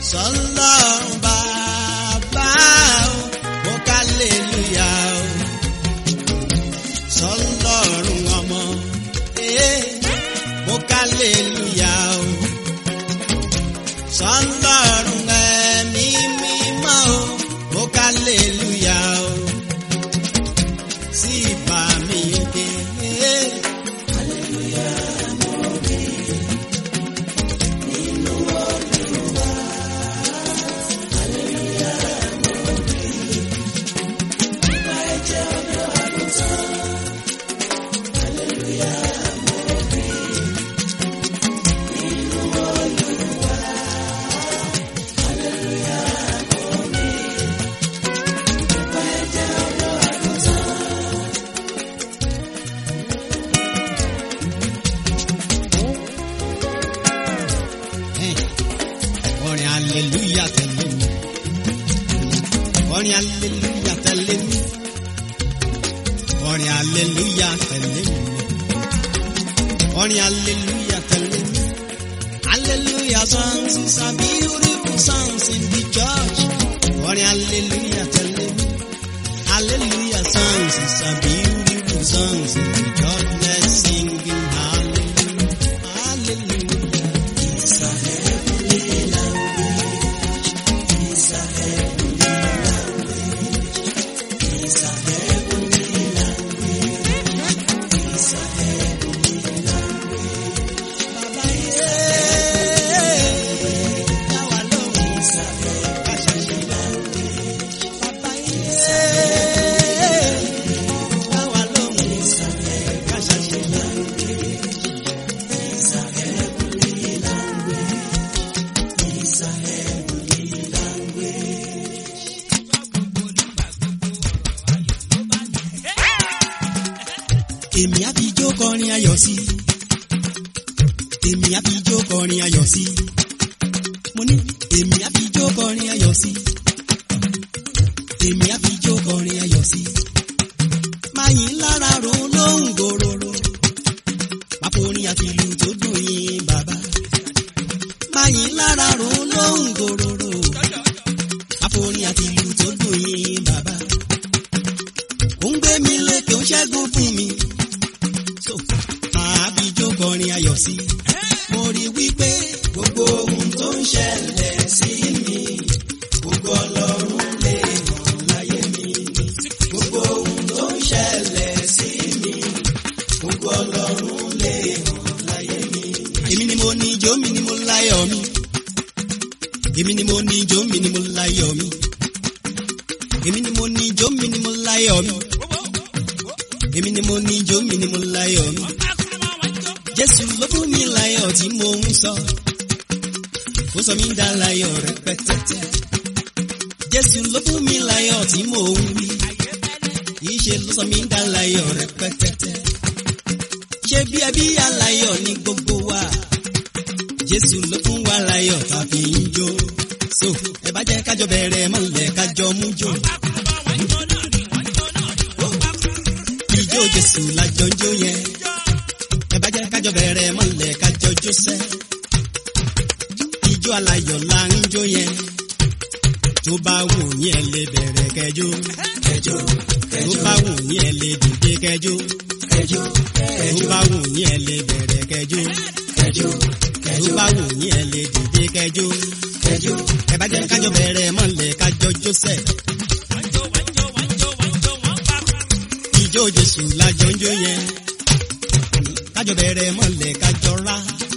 sọlọ́run bàbá o mo ká lélúyà o sọlọ́run ọmọ ee mo ká lélúyà o sọlọ́run ẹ̀mí mímọ́ o mo ká lélúyà o sí ìbá mi òkè ee. orin aleluya tẹ̀lé mi orin aleluya tẹ̀lé mi orin aleluya tẹ̀lé mi orin aleluya tẹ̀lé mi hallelujah songs is a beautiful songs in the church orin aleluya tẹ̀lé mi hallelujah songs is a beautiful songs in the church let's sing in hallelujah hallelujah. It's a heavenly language. It's a heavenly language. It's a heavenly language. It's a heavenly language. Baba yeah. Yawa lóhùn. It's a heavenly language. Baba yeah. Yawa lóhùn. It's a heavenly language. It's a heavenly language. It's a heavenly language. Èmi á fi jó kọrin ayọ̀ sí. Èmi á fi jó kọrin ayọ̀ sí. Mo ní èmi á fi jó kọrin ayọ̀ sí. Èmi á fi jó kọrin ayọ̀ sí. Máa yìn lára ro lóhùn gòròrò. Máa forin àti ìlú tó dùn yín bàbá. Máa yìn lára ro lóhùn gòròrò. Máa forin àti ìlú tó dùn yín bàbá. Ó ń gbé mi lékè ó ń ṣẹ́gun fún mi. So, máa fi jó kọrin ayọ̀ sí. Mo rí wípé gbogbo ohun tó ń ṣẹlẹ̀ sí mi. Gbogbo ọlọ́run lè hàn láyé mi. Gbogbo ohun tó ń ṣẹlẹ̀ sí mi. Gbogbo ọlọ́run lè hàn láyé mi. Èmi ni mo ní ijó mi ni mo láyọ̀ mi. Èmi ni mo ní ijó mi ni mo láyọ̀ mi. Èmi ni mo ní ijó mi ni mo láyọ̀ mi. Èmi ni mo ní ijó mi ni mo láyọ̀ mi. Jésù ló fún mi láyọ̀ tí mo ń sọ. Ó sọ mí dá láyọ̀ rẹpẹtẹtẹ. Jésù ló fún mi láyọ̀ tí mo ń wí. Ìṣe ló sọ mí dá láyọ̀ rẹpẹtẹtẹ. Ṣé bí ẹbí aláyọ̀ ní gbogbo wa? Jésù ló fún wa láyọ̀ tàbí ń jó. So ẹ bá jẹ́ kájọ bẹ̀rẹ̀ mọ́lẹ̀ kájọ mú jó. Ijó Jésù lájọ ń jó yẹn. Ẹ bá jẹ́ kájọ bẹ̀rẹ̀ mọ́lẹ̀ kájọ jó sẹ́. Ijó aláyọ̀ la ń jó yẹn. Tó bá wù yín ẹ lè bẹ̀rẹ̀ kẹjó. Kẹjó kẹjó. Tó bá wù yín ẹ lè dìde kẹjó. Kẹjó kẹjó. Tó bá wù yín ẹ lè bẹ̀rẹ̀ kẹjó. Kẹjó kẹjó. Tó bá wù yín ẹ lè dìde kẹjó. Kẹjó. Ẹ bá jẹ́ kájọ bẹ̀rẹ̀ mọ́lẹ̀ kájọ jó sẹ́. Ijó Jésù lájọ ń jó yẹn. Kájọ bẹ̀rẹ̀ mọ́lẹ̀ kájọ rá.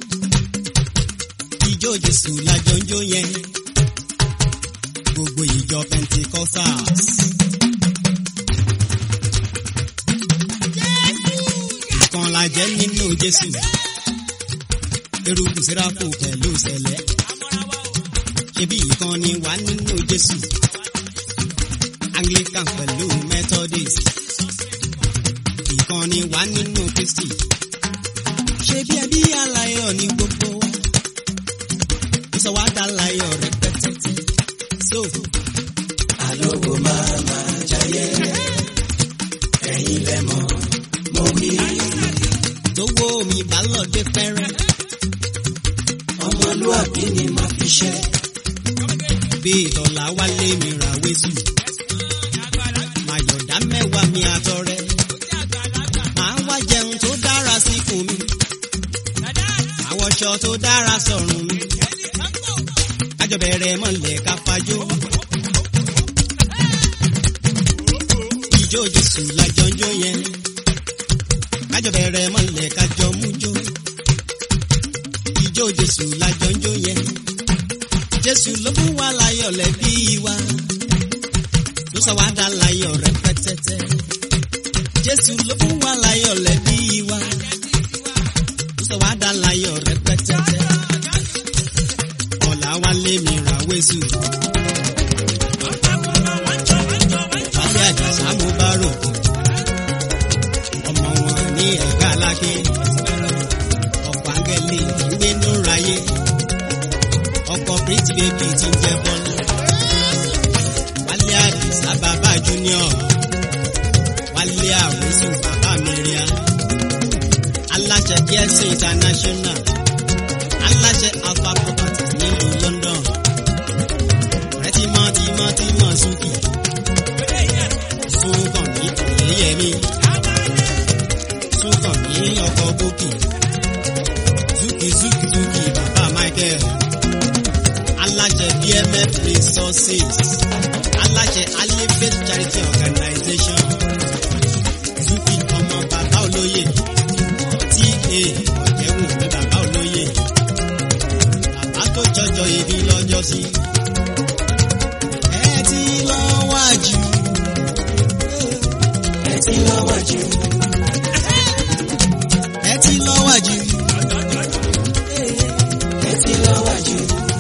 Ijó Jésù lájọ ń jó yẹn. Gbogbo ìjọ Pentecostals. Ìkan la jẹ́ nínú Jésù. Eruku Sẹ́ráfù pẹ̀lú Sẹ̀lẹ̀. Ṣebí ìkan ni wà nínú Jésù. Anglican pẹ̀lú Methodist. Ìkan ni wà nínú Kristi. Ṣebí ẹbí aláyọ̀ ní gbogbo wa. Ó sọ wá dá láyọ̀ rẹpẹtẹ. So, Àlógo máa máa jayé. Ẹ̀yin lẹ mọ̀, mo wí. tówó mi bá lọ dé fẹ́rẹ́. Ọmọlúwàbí ni màá fi ṣe. tọ́lá wálé mi ra wésù. Màyọ̀dá mẹ́wàá mi àtọrẹ. Màá wá jẹun tó dára síkùn mi. Màá wọṣọ tó dára sọ̀rùn mi. Kájọ bẹ̀rẹ̀ mọ̀lẹ́ ká fajó. Ìjó Jésù lájọ ń jó yẹn. Kájọ bẹ̀rẹ̀ mọ̀lẹ́ kájọ mú jó. Ìjó Jésù lájọ ń jó yẹn. Jésù ló fún wa láyọ̀ lẹ́bí wa. Ló sọ wá dá láyọ̀ rẹpẹtẹtẹ. Jésù ló fún wa láyọ̀ lẹ́bí wa. Ló sọ wá dá láyọ̀ rẹpẹtẹtẹ. Ọ̀la wa lé mi ra wésù. Wálé àjàsá mo bá rò. Ọmọ wọn ní ẹ̀gbá lákè. Ọ̀pọ̀ áńgẹ́lì ń gbénú ráyé ọkọ pretty baby ti ń jẹ bọ́lá. Wálé Àdìsá bàbá Junior. Wálé Àwísù bàbá Mẹ́ríà. Aláṣẹ DSC International. Aláṣẹ Alpha Properties nílùú London. Ọ̀rẹ́ tímọ́ tímọ́ tímọ́ Súkì. Súnkàn ní Oyèyẹmí. Súnkàn ní ọkọ̀ Bókì. Súkì Súkì Súkì bàbá Michael aláṣẹ bmf resources aláṣẹ alifet charity organization zuki ọmọ bàbá olóyè ta ọ̀jẹ̀wò ní bàbá olóyè bàbá tó jọjọ ibi lọ́jọ́ sí. ẹ ti lọ wájú. ẹ ti lọ́wọ́ jù ẹ ti lọ wájú. ẹ ti lọ́wọ́ jù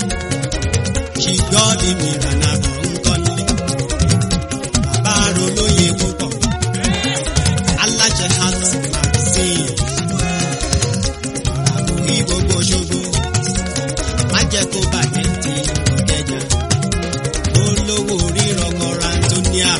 ṣìgọ́dì mìíràn náà bọ̀ ń kọ́lé. bàbá rolóye púpọ̀. aláṣẹ heart magazine. àbúrí gbogbo ṣogbo. má jẹ́ kó bàjẹ́ ti ìjẹjà. olówó rírọ̀ kọ́ra antonia.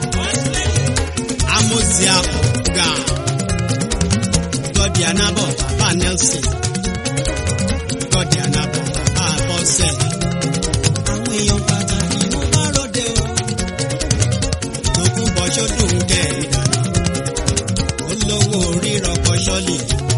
amosia ọ̀gá. gọ́dì anábọ̀ bàbá nelson. gọ́dì anábọ̀ bàbá bọ́sẹ̀ àwọn èèyàn pàtàkì ló bá ròde o. lókun bọ́ sódùn kẹ́rin dànù. olówó rírọ̀ kọ́ sọ́ọ̀lì.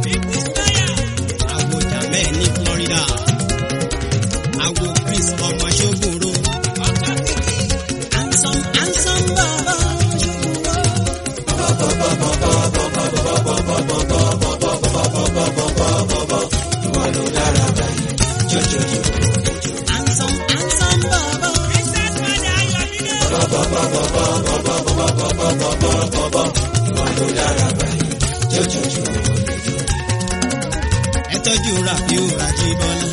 àwòjà bẹ́ẹ̀ ní Florida. àwò Chris ọmọ ṣógùnrò. handsome handsome bàbá ṣógùnrò. ìwọ ló dára báyìí jọjọjọ handsome handsome bàbá. ìwọ ló dára báyìí jọjọjọ ẹ tọ́jú Rafiu Rajibola.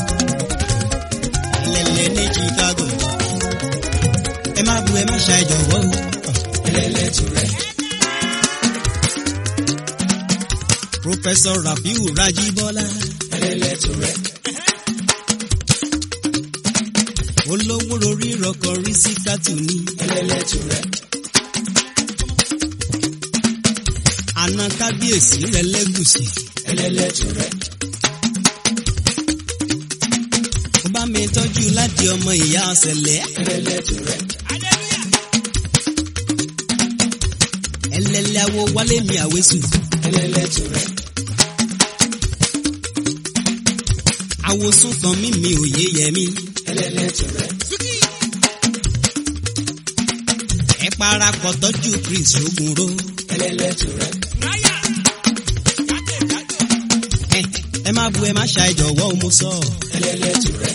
ẹlẹ́lẹ́ ní Chicago. ẹ má bu ẹ má ṣe àìjọ̀wọ́ o. ẹlẹ́lẹ́tù rẹ̀ Professor Rafiu Rajibola. ẹlẹ́lẹ́tù rẹ̀ olówó orí rọkọ rí sí kátù ní. ẹlẹ́lẹ́tù rẹ̀ àna kábíyèsí rẹ lẹ́gùsì. ẹlẹ́lẹ́tù rẹ̀ ó bá mi tọ́jú láti ọmọ ìyá ọ̀sẹ̀lẹ̀. ẹlẹ́lẹ́tù rẹ̀ ẹlẹ́lẹ́ awo wálé mi àwésù. ẹlẹ́lẹ́tù rẹ̀ àwòsùn kan mímí òye yẹmí. ẹlẹ́lẹ́tù rẹ̀ ẹ parapọ̀ tọ́jú Chris ogunro. ẹlẹ́lẹ́tù rẹ̀ ẹ ẹ má bu ẹ má ṣe àìjọ̀wọ́ mo sọ. ẹlẹ́lẹ́tù rẹ̀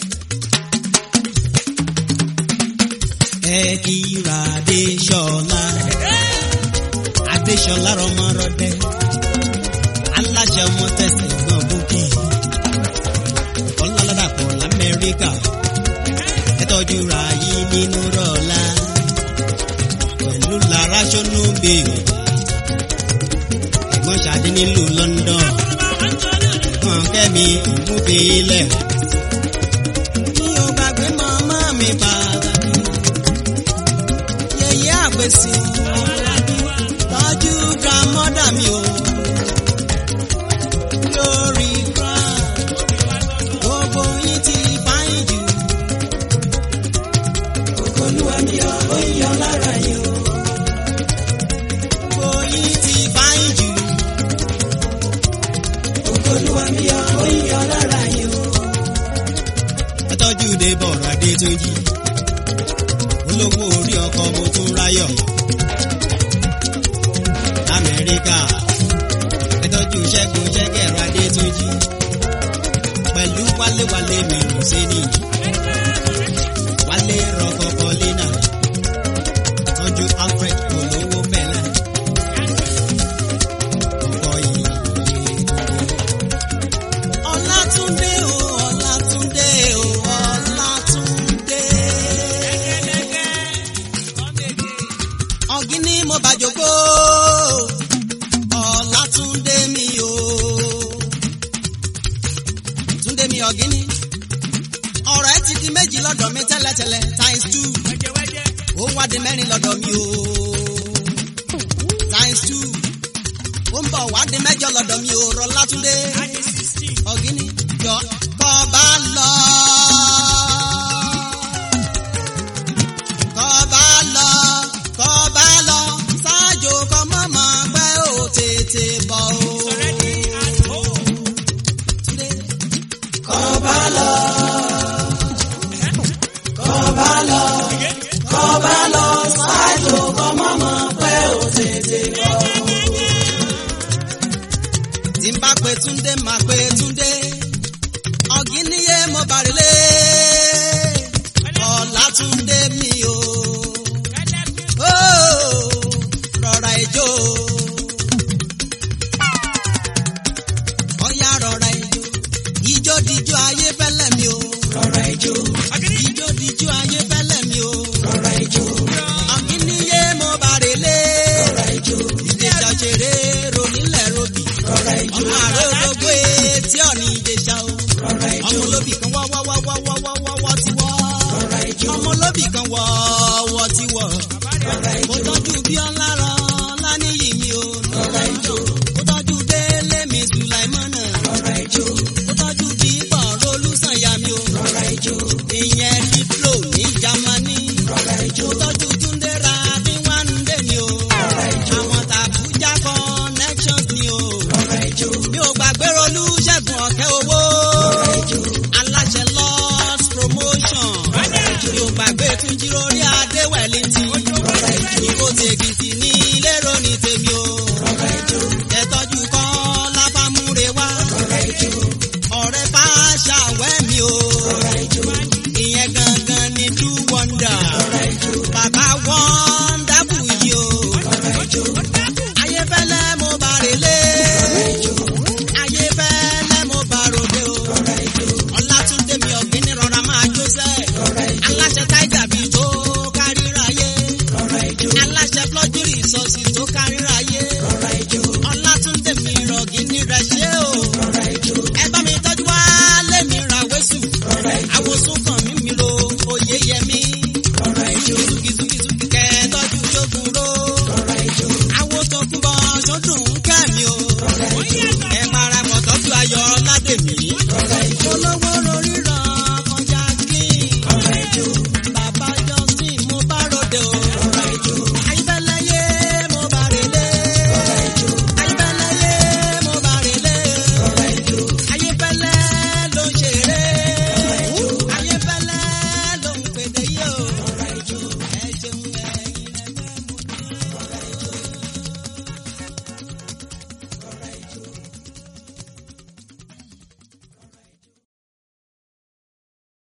ẹ kíra Adéṣọlá. Adéṣọlá rọmọrọdẹ. aláṣẹ ọmọ tẹsán gbọ̀n bókì. ọlọ́lọ́dàpọ̀ lamẹ́ríkà. ẹ tọ́jú ra yìí nínú rọ̀lá. pẹ̀lú lára ṣọ́nù bèèrè. ẹ̀gbọ́n ṣàdé nílùú London. ẹ̀gbọ́n kẹ́mi ìmúbílẹ̀. mi ò gbàgbé màmá mi pàtàkì. yẹyẹ àgbèsì. tọ́jú grandmother mi o. lórí ground. gbogbo yín ti fáyín jù. adébọ̀rọ̀ adétúnjì olówó orí ọkọ̀ mo tún ráyọ̀ lamẹ́ríkà ẹ tọ́jú ṣẹ́gun ṣẹ́gẹ̀rọ adétúnjì pẹ̀lú wálewàle mi rò sí ni wálé rọkọkọ lẹ́nà tọ́jú alfred olówó mẹ́lẹ̀ ọkọ̀ yìí ọlátúndé o ọlátúndé o ọlátúndé ọ̀gíní mo bàjọ́gbó ọlátúndé mi o túndé mi ọ̀gíní ọ̀rọ̀ ẹ ti di méjì lọ́dọ̀ mi tẹ́lẹ̀tẹ́lẹ̀ times two ó wá di mẹ́rin lọ́dọ̀ mi o times two ó ń bọ̀ wá di mẹ́jọ lọ́dọ̀ mi o rọ látúndé ọ̀gíní jọ kọ́ bá lọ. kọ́ bá lọ kọ́ bá lọ ṣáájú kọ́ mọ́mọ́ pẹ́ ò tètè bọ̀ o. Túndé. kọ́ bá lọ. kọ́ bá lọ. kọ́ bá lọ ṣáájú kọ́ mọ́mọ́ pẹ́ ò tètè bọ̀. tí n bá pe túndé máa pe túndé ọ̀gíníyé mo bàrẹ̀lé ọ̀làtúndé mi o Ó, rọra ijó ọ̀yá rọra ijó ijó dijó ayé fẹ́lẹ́ mi o rọra ijó. ijó dijó ayé fẹ́lẹ́ mi o rọra ijó. ọ̀gíníyé mo bàrẹ̀lé rọra ijó. ìdèjà ṣeré ronílẹ̀ robì rọra ijó. ọmọ àròdógbó etí ọ̀nì ìdèjà o. rọra ijó. ọmọ olóbì kan wọ́ wọ́ wọ́ wọ́ wọ́ wọ́ wọ́ wọ́ ti wọ́. rọra ijó. ọmọ olóbì kan wọ́ wọ́ ti wọ́. rọra mo ijó. tọ́jú bí ọlá rọ lánìyí mi o. rọra ijó. mo tọ́jú délé mi sùláìmọ́nà. rọra ijó. mo tọ́jú dípọ̀ rolúsànyà mi o. rọra ijó. ìyẹn diplo ní jamani. rọra ijó. mo tọ́jú túndé ra bí wọ́n ń dé mi o. rọra ijó. àwọn tàbújá connections mi o. rọra ijó. mi ò gbàgbé rolú ṣẹ́gun ọ̀kẹ́ owó rọra ijó. aláṣẹ lost promotion mi ò gbàgbé tún jí lórí adéwẹ̀lì tí ìkó tèkìtì ní lérò ní tèmi o rọra ijó. tẹ̀tọ́jú kọ́ lábàmúre wá rọra ijó. ọ̀rẹ́ fàáṣà wẹ́ mi o rọra ijó. ìyẹn gangan ni do wonder rọra ijó. bàbá wọ́ndábù yìí o rọra ijó. ayéfẹ́lẹ́ mo bá relé rọra ijó. ayéfẹ́lẹ́ mo bá ròde o. rọra ijó. Ọlátúndé mi ọ̀gbìn rọra máa jó sẹ́. rọra ijó. Aláṣẹ táìgà bíi tó káríráyé. rọra ijó. Aláṣẹ flọ́júrì sọ́ọ̀sì tó káríráyé. rọra ijó. Ọlátúndé mi rọ̀gìn ní rẹ̀ ṣé o. rọra ijó. Ẹ bá mi tọ́jú wá lémi ra wẹ́sù. rọra ijó. Àwòsùn kan mi